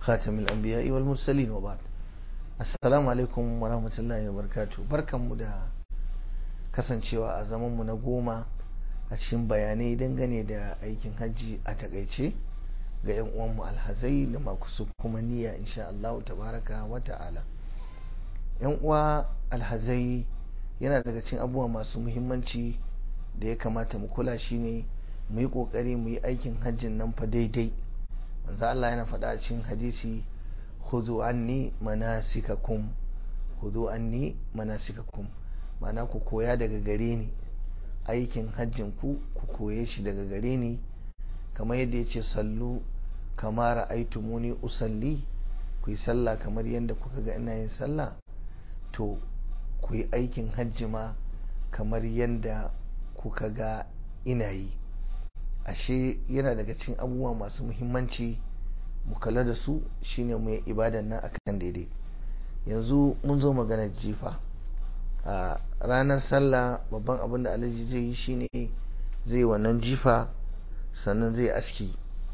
خاتم الأنبياء والمرسلين وبعد السلام عليكم ورحمة الله وبركاته بركة مدى kasancewa a zamanmu na goma a cikin bayanai dangane da aikin hajji a takaice ga 'yan uwanmu alhazai da makusu kuma niyya insha Allah tabaraka wa ta'ala yan uwa alhazai yana daga cikin abubuwa masu muhimmanci da ya kamata mu kula shine mu yi kokari mu yi aikin hajjin nan fa daidai manzo Allah yana faɗa a cikin hadisi khudhu anni manasikakum khudhu anni manasikakum ma'ana ku koya daga gare ni aikin hajjin ku ku koye shi daga gare ni kamar yadda yace sallu kama ra'aytumuni usalli ku yi sallah kamar yadda kuka ga ina yin sallah to ku yi aikin hajji ma kamar yadda kuka ga ina yi ashe yana daga cikin abubuwa masu muhimmanci mu kula da su shine mu yi ibadan nan akan daidai yanzu mun zo maganar jifa a ranar sallah babban abin da alhaji zai yi shine zai wannan jifa sannan zai aski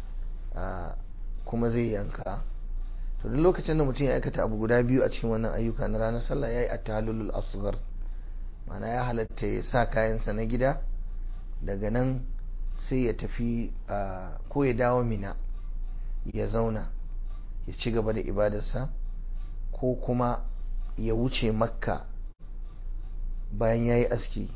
kuma zai yanka to duk lokacin da mutum ya aikata abu guda biyu a cikin wannan ayyuka na ranar sallah ya yi at-tahallul asghar mana ya halatta ya sa kayansa na gida daga nan sai ya tafi ko ya dawo mina ya zauna ya ci gaba da ibadarsa ko kuma ya wuce makka bayan ya yi aski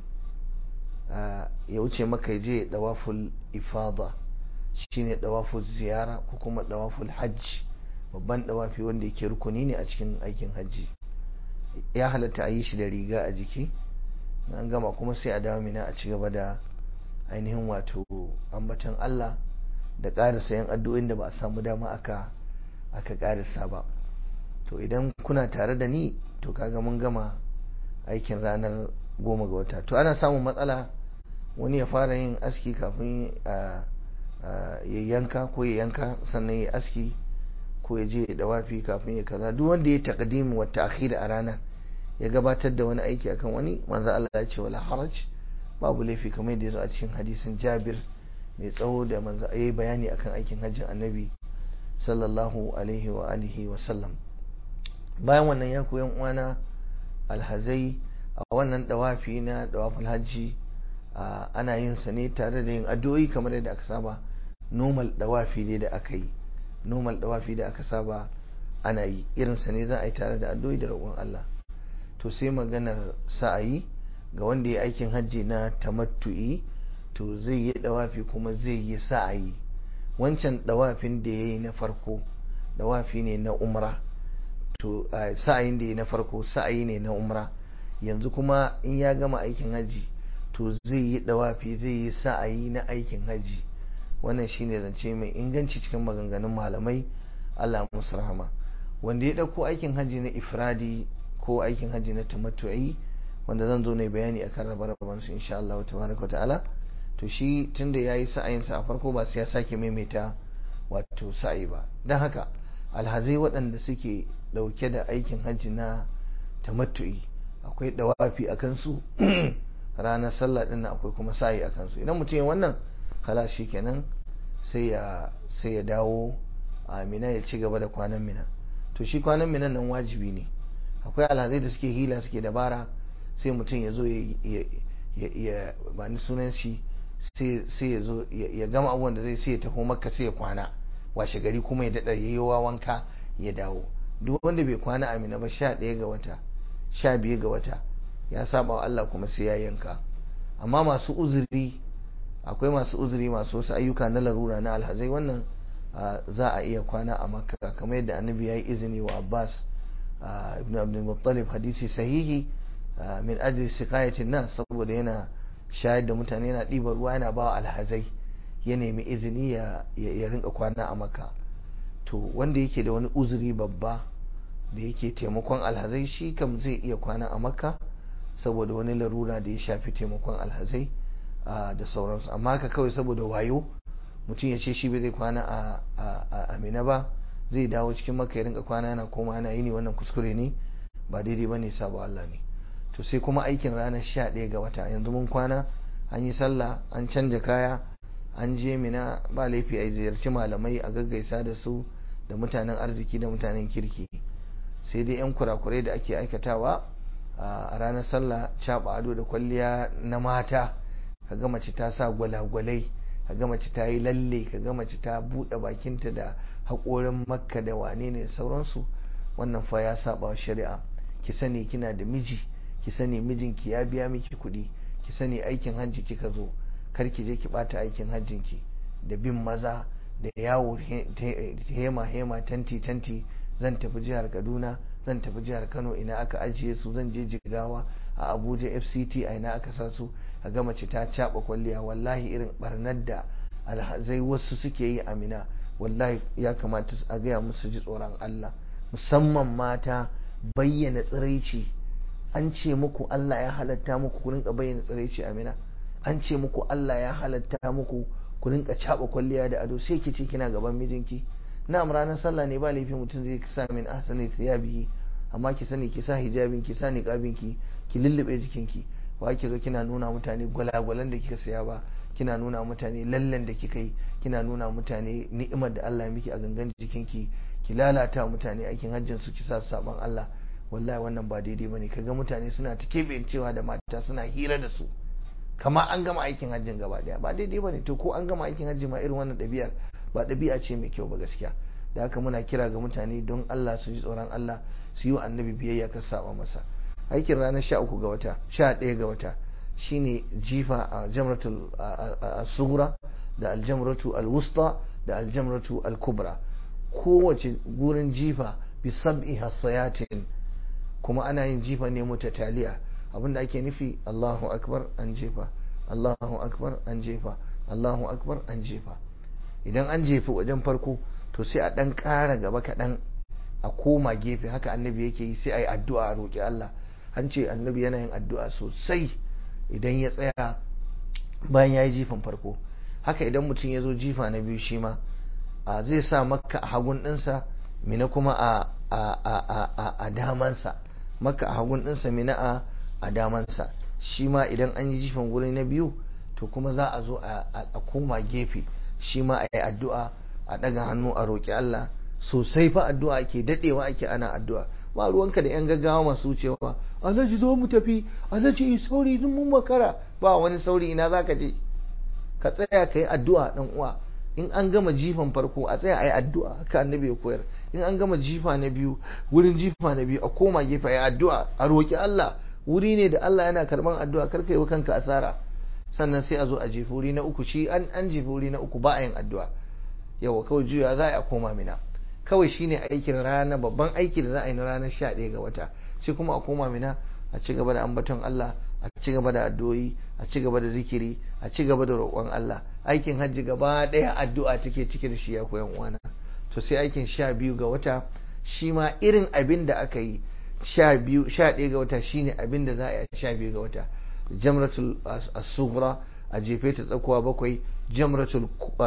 ya wuce makka ya je dawaful ifada shine dawaful ziyara ko kuma dawaful hajji babban dawafi wanda yake rukuni ne a cikin aikin hajji ya halatta a yi shi da riga a jiki an gama kuma sai a dawo mina a ci gaba da ainihin wato ambatan Allah da ƙarisa yan addu'o'in da ba a samu dama aka aka ƙarisa ba to idan kuna tare da ni to kaga mun gama aikin ranar goma ga wata to ana samun matsala wani ya fara yin aski kafin ya yanka ko ya yanka sannan ya aski ko ya je da wafi kafin ya kaza duk wanda ya taqdim wa ta'khir a ranar ya gabatar da wani aiki akan wani manzo Allah ya ce wala haraj babu laifi kamar yadda yazo a cikin hadisin Jabir mai tsawo da manzo yayi bayani akan aikin hajjin Annabi sallallahu alaihi wa alihi wa sallam bayan wannan ya koyan uwana alhazai a wannan dawafi na dawaful hajji ana yin sa ne tare da yin addu'o'i kamar yadda aka saba normal dawafi ne da aka yi normal dawafi da aka saba ana yi irinsa ne za a yi tare da addu'o'i da roƙon Allah to sai maganar sa'ayi ga wanda ya aikin hajji na tamattu'i to zai yi dawafi kuma zai yi sa'ayi wancan dawafin da ya yi na farko dawafi ne na umra to sa'ayin da ya yi na farko sa'ayi ne na umra yanzu kuma in ya gama aikin hajji to zai yi dawafi zai yi sa'ayi na aikin hajji wannan shine zance mai inganci cikin maganganun malamai Allah musu rahama wanda ya dauko aikin hajji na ifradi ko aikin hajji na tamattu'i wanda zan zo ne bayani akan rabe-raben su insha Allah tabaraka ta'ala to shi tunda yayi sa'ayin sa a farko ba sai ya sake maimaita wato sa'i ba dan haka alhazai waɗanda suke dauke da aikin hajji na tamattu'i akwai dawafi akan su ranar sallah din akwai kuma sa'i akan su idan mutum ya wannan kala shi kenan sai ya sai ya dawo a mina ya ci gaba da kwanan mina to shi kwanan minan nan wajibi ne akwai alhazai da suke hila suke dabara sai mutum ya zo ya ba ni sunan shi sai ya zo ya gama abubuwan da zai sai ya taho makka sai ya kwana washe gari kuma ya daɗa ya yi wanka ya dawo duk wanda bai kwana a mina ba sha ɗaya ga wata sha biyu ga wata ya saba wa Allah kuma sai ya yanka amma masu uzuri akwai masu uzuri masu wasu ayyuka na larura na alhazai wannan za a iya kwana a makka kamar yadda annabi ya yi izini wa abbas ibn abdul muttalib hadisi sahihi min ajli siqayatin nan saboda yana shayar da mutane yana ɗiba ruwa yana ba alhazai ya nemi izini ya rinka kwana a makka to wanda yake da wani uzuri babba da yake taimakon alhazai shi kam zai iya kwana a makka saboda wani larura da ya shafi taimakon alhazai da sauransu amma haka kawai saboda wayo mutum ya ce shi bai zai kwana a amina ba zai dawo cikin maka ya rinka kwana yana koma yana yini wannan kuskure ne ba daidai ba ne sabo Allah ne to sai kuma aikin ranar sha ɗaya ga wata yanzu mun kwana an yi sallah an canja kaya an je mina ba laifi a ziyarci malamai a gaggaisa da su da mutanen arziki da mutanen kirki sai dai 'yan kurakurai da ake aikatawa a ranar sallah caɓa ado da kwalliya na mata kaga mace ta sa gwalagwalai kaga mace ta yi lalle kaga mace ta buɗe bakinta da haƙorin makka da wane ne da sauransu wannan fa ya saba shari'a ki sani kina da miji ki sani mijinki ya biya miki kuɗi ki sani aikin hajji kika zo kar ki je ki ɓata aikin hajjinki da bin maza da yawo hema hema tanti tanti zan tafi jihar kaduna zan tafi jihar kano ina aka ajiye su zan je jigawa a abuja fct a ina aka sa su a ga mace ta caɓa kwalliya wallahi irin barnar da alhazai wasu suke yi amina wallahi ya kamata a gaya musu ji tsoron allah musamman mata bayyana tsiraici an ce muku allah ya halatta muku ku rinka bayyana tsiraici amina an ce muku allah ya halatta muku ku rinka caɓa kwalliya da ado sai ki ce kina gaban mijinki na'am ranar sallah ne ba laifi mutum zai sa min ahsani thiyabihi amma ki sani ki sa hijabin ki sa niqabin ki ki lullube jikinki ba ki zo kina nuna mutane gwalagwalan da kika saya ba kina nuna mutane lallen da kika yi kina nuna mutane ni'imar da Allah ya miki a gangan jikinki ki lalata mutane aikin hajjin su ki sa saban Allah wallahi wannan ba daidai bane kaga mutane suna ta cewa da mata suna hira da su kamar an gama aikin hajjin gaba daya ba daidai bane to ko an gama aikin hajji ma irin wannan ɗabi'ar ba ɗabi'a ce mai kyau ba gaskiya da haka muna kira ga mutane don Allah su ji tsoron Allah su yi wa annabi biyayya ka saba masa aikin ranar sha uku ga wata sha ɗaya ga wata shine jifa a jamratul sugura da aljamratu alwusta da aljamratu alkubra kowace gurin jifa bi sab'i hasayatin kuma ana yin jifa ne mutataliya abinda ake nufi Allahu akbar an jefa Allahu akbar an jefa Allahu akbar an jefa idan an jefi wajen farko to sai a ɗan ƙara gaba kaɗan a koma gefe haka annabi yake yi sai a yi addu'a a roƙi Allah an ce annabi yana yin addu'a sosai idan ya tsaya bayan ya yi jifan farko haka idan mutum ya zo jifa na biyu shi ma a zai sa makka a hagun ɗinsa mina kuma a damansa makka a hagun ɗinsa mina a damansa shi ma idan an yi jifan wuri na biyu to kuma za a zo a koma gefe shi ma a yi addu'a a ɗaga hannu a roƙi Allah sosai fa addu'a ake daɗewa ake ana addu'a ba ruwanka da 'yan gaggawa masu wucewa alhaji zo mu tafi alhaji sauri dun mun makara ba wani sauri ina za ka je ka tsaya ka yi addu'a ɗan uwa in an gama jifan farko a tsaya a yi addu'a haka annabi ya koyar in an gama jifa na biyu wurin jifa na biyu a koma gefe a yi addu'a a roƙi Allah wuri ne da Allah yana karɓan addu'a kar ka yi wa kanka asara sannan sai a zo a jefi wuri na uku shi an an jefi wuri na uku ba a yin addu'a yawa kawai juya za a koma mina kawai shine aikin rana babban aiki da za a yi na ranar sha ɗaya ga wata sai kuma a koma mina a ci gaba da ambaton Allah a ci gaba da addu'o'i a ci gaba da zikiri a ci gaba da roƙon Allah aikin hajji gaba ɗaya addu'a take cike da shi ya koyan uwana to sai aikin sha biyu ga wata shi ma irin abin da aka yi sha biyu sha ɗaya ga wata shine abin da za a yi sha biyu ga wata jamratul as-sughra a jefe ta tsakuwa bakwai jamratul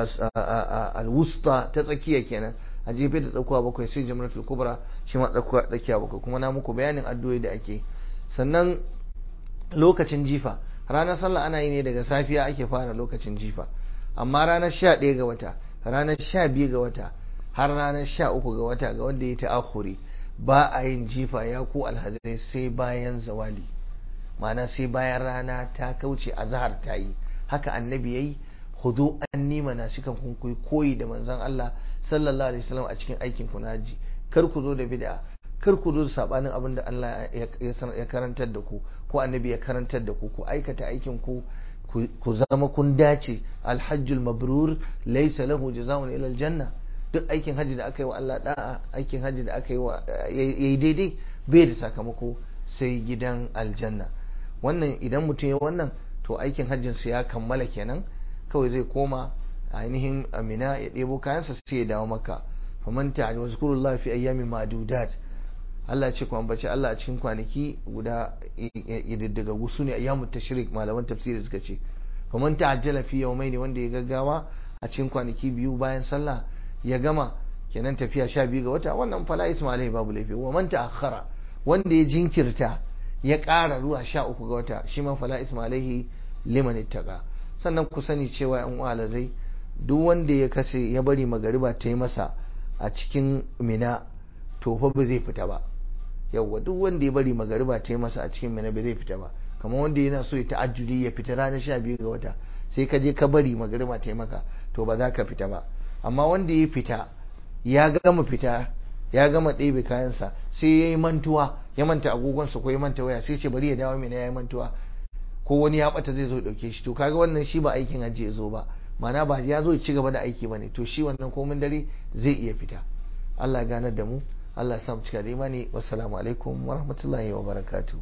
al-wusta ta tsakiya kenan a jefe ta tsakuwa bakwai sai jamratul kubra shi ma tsakuwa tsakiya bakwai kuma na muku bayanin addu'o'i da ake sannan lokacin jifa ranar sallah ana yi ne daga safiya ake fara lokacin jifa amma ranar sha ɗaya ga wata ranar sha biyu ga wata har ranar sha uku ga wata ga wanda ya ta'akhuri ba a yin jifa ya ku alhazai sai bayan zawali ma'ana sai bayan rana ta kauce a zahar ta yi haka annabi ya yi hudu an nima na shi kan kun koyi da manzon Allah sallallahu alaihi wasallam a cikin aikin ku naji kar ku zo da bid'a kar ku zo da sabanin abin da Allah ya karantar da ku ko annabi ya karantar da ku ku aikata aikin ku ku zama kun dace alhajjul mabrur laysa lahu jazaa'un ila aljanna duk aikin haji da aka yi wa Allah da'a aikin haji da aka yi wa yayi daidai bai da sakamako sai gidan aljanna wannan idan mutum ya wannan to aikin hajjinsa ya kammala kenan kawai zai koma ainihin amina ya ɗebo kayansa sai ya dawo maka faman ta'ala wa zkurullahi fi ayyamin ma'dudat Allah ce ku ambaci Allah a cikin kwanaki guda daga gusu ne ayyamut tashrik malaman tafsiri suka ce faman ta'ajjala fi yawmaini wanda ya gaggawa a cikin kwanaki biyu bayan sallah ya gama kenan tafiya sha biyu ga wata wannan fala ismailai babu laifi wa man ta'akhkhara wanda ya jinkirta ya ƙara zuwa sha uku ga wata shi ma fala ismailai liman ittaqa sannan ku sani cewa yan uwa zai duk wanda ya kashe ya bari magariba ta yi masa a cikin mina to fa ba zai fita ba yawwa duk wanda ya bari magariba ta yi masa a cikin mina ba zai fita ba kamar wanda yana so ya ta'ajjuli ya fita ranar sha biyu ga wata sai ka je ka bari magariba ta yi maka to ba za ka fita ba amma wanda ya fita ya gama fita ya gama ɗebe kayansa sai ya yi mantuwa ya manta agogonsa ko ya manta waya sai ce bari ya dawo mina ya yi mantuwa ko wani ya bata zai zo ya ɗauke shi to kaga wannan shi ba aikin hajji ya zo ba mana ba ya zo ya ci gaba da aiki ba ne to shi wannan komin dare zai iya fita Allah ganar da mu Allah ya sa mu cika da imani wassalamu alaikum wa rahmatullahi wa barakatuh